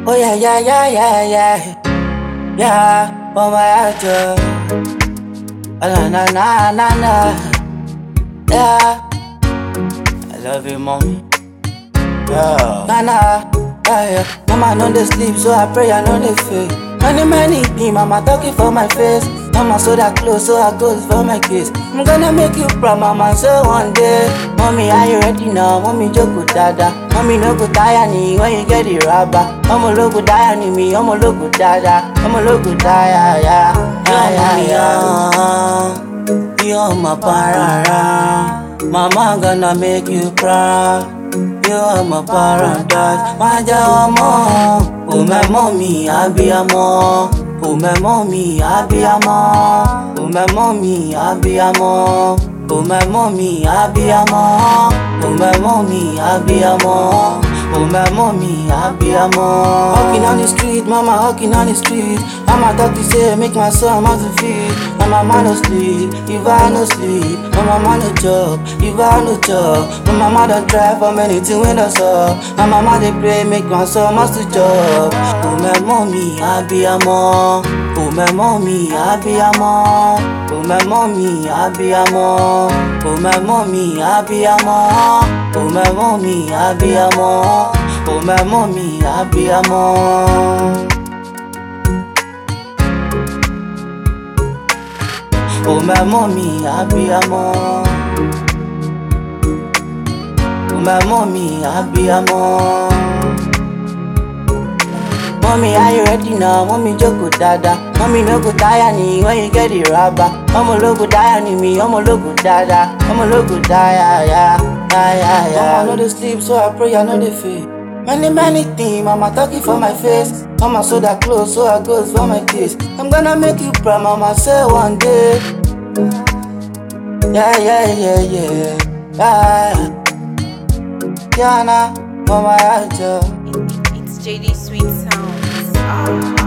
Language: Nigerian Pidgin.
Oh yeah, yeah, yeah, yeah, yeah. Yeah, oh my heart, yeah. Oh, na na na na na. Yeah. I love you, mommy. Yeah. Na na. Yeah, yeah. Mama no dey sleep, so I pray I no dey fail. Many many be mama talking for my face. Mama so that close, so I goes for my kiss. I'm gonna make you proud, mama. So one day, mommy, are you ready now? Mommy, joko dada. Mommy, no go tire me when you get the rubber. Ọmọ ológo dáyà ni mi, ọmọ ológo dáadáa. Ọmọ ológo dáyà, ya, ya, ya, ya. You're my parara. Mama gonna make you proud. You're my paradise. Má jẹ́ ọmọ. Oh my mommy, abiyamọ. Oh my mommy, abiyamọ. Oh my mommy, abiyamọ. Oh my mommy, abiyamọ. Oh my mommy, abiyamọ. Oh my mommy, abiyamọ. Walking on the street, mama walking on the street. Mama talk to say make my son mouth to feed. My mama no sleep, if I no sleep. My mama no job, if I no job. My mama don't try for many things when that's up. My mama dey pray make my son must to job. Oh my mommy, abiyamọ. Oh my mommy, abiyamọ. Oh my mommy, abiyamọ. Oh my mommy, abiyamọ. Oh my mommy, abiyamọ. Oh my mommy, abiyamọ. Oh my mommy, abiyamọ. Oh my mommy, abiyamọ. Mommy, are you ready now? Mommy, joko dada. Mommy, no go tire me when you get the rubber. Ọmọ ológo dáyà ni mi, ọmọ ológo dáadáa. Ọmọ ológo dáyà, ya, ya, ya, ya. Mama no dey sleep, so I pray I no dey fail. Many, many things, mama talking for my face. Mama so that close, so I goes for my kiss. I'm gonna make you proud, mama say one day. Yeah, yeah, yeah, yeah. Yeah, yeah, nah, mama, I just. It's JD Sweet Sounds. Ah.